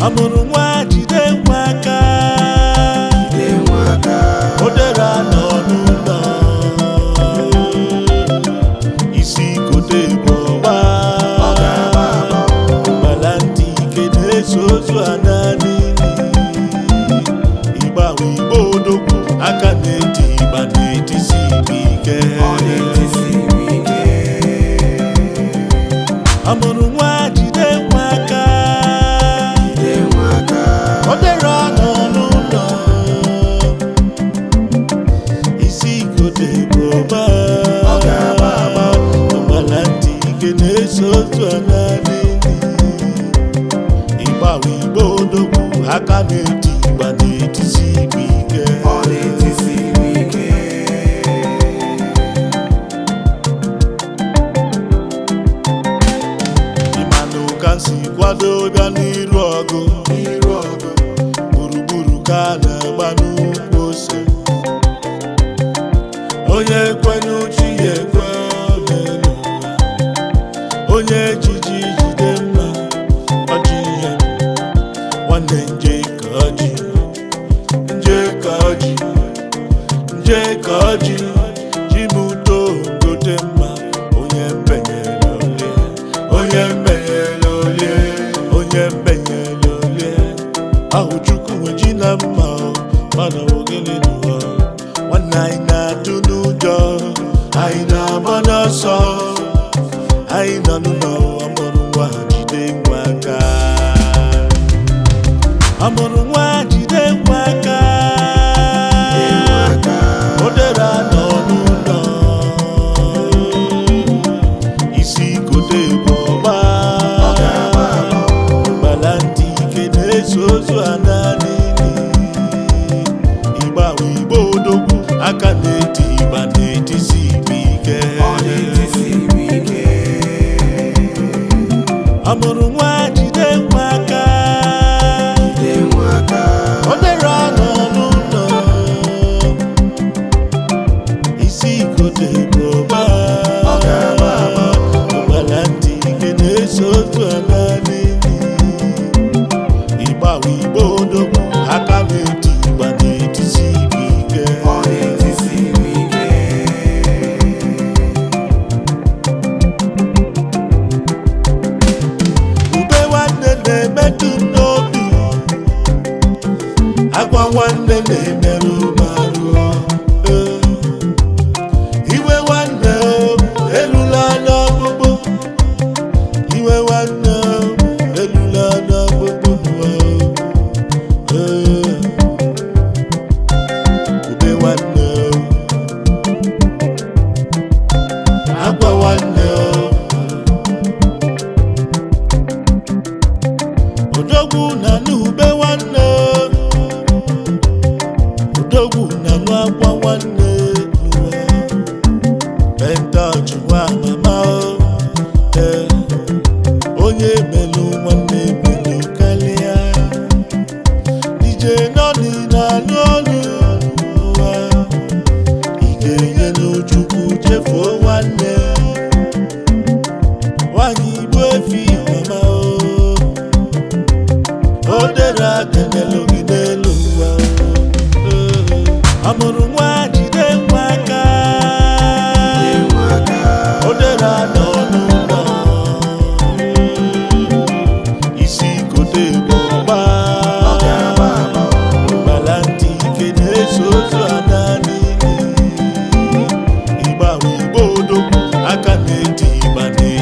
amụrụ nwa jide nwa aka jide nwa aka o dere nọ n'ụlọ isi kote bụ ọgba ọ ga-agba agba gbala ntị ike na-eso ozu a naanị ịgbawe igbo odogwu aka na-eti ịgba na-etisi igbe ike ọ na-etisi ike amụrụ nwa jide nwa aka jide nwa aka o dere ọnụ n'ụlọ isi igote bụ ọba Ọ ga-agba agba. ọgbala ntị ike na-eso otu ala n'ili ịgbawe igbo odogwu aka na-eti ịgba na-etisi igbe ike ọ na-etisi ike ịmanụ ka m si kwado bịa n'iru ọgụ iru ọgụ gburugburu ka a na-agba n'ukwu ose onye kwenye uchi ya ekwe n'elu ụwa onye ejiji jide mma ọjị ihe nwanne nje ka ọjị nje ka ọjị nje ka ọjị ji m udo gote mma onye mbenyere olie onye mbenyere olie onye mbenyere olie ahụ chukwu nwe ji na mma o, mana ogene n'ụwa nwanne anyị na-atụ n'ụjọ anyị na-agba n'ọsọ anyị nọ n'ụlọ amụrụ nwa jide nwa aka amụrụ nwa jide nwa aka jide nwa aka o dere anọ n'ụlọ isi kote bụ ọgba ọ ga-agba agba gbala ntị ike na-eso ozu a naanị ịgbawe igbo odogwu aka na-eti ịgba na-etisi igbe ike ọ na-etisi ike amụrụ nwa jide nwa aka jide nwa aka o dere ọnụ n'ụlọ isi ikote bụ ọba Ọ ga-agba agba. gbala ntị ike na-eso otu ala n'ili ịgbawe igbo odogwu aka na-eti ịgba na-etisi igbe ike ọ na-etisi ike ube nwanne na-emetụ m n'obi agwa nwanne na-emerụ m arụ Ee. iwe nwanne o, erula n'ọkpụkpụ iwe nwanne o, erula n'ọkpụkpụ o. Ee. ube nwanne o, agwa nwanne o odogwu na n'ube nwanne odogwu na n'akwa nwanne n'ụwa pentọch nwa mama o ee onye melu nwanne melu karịa dije nọni na anụ ọnụ ụwa ị ga-enye n'uchukwu chefuo nwanne nwanyị igbo efi mama o o dere aka n'elu gị n'elu ụwa Ee, amụrụ nwa jide nwa aka jide nwa aka o dere anọ n'ụlọ isi kote bụ ọgba ọ ga-agba agba gbala ntị ike na-eso ozu a naanị ịgbawe igbo odogwu aka na-eti ịgba na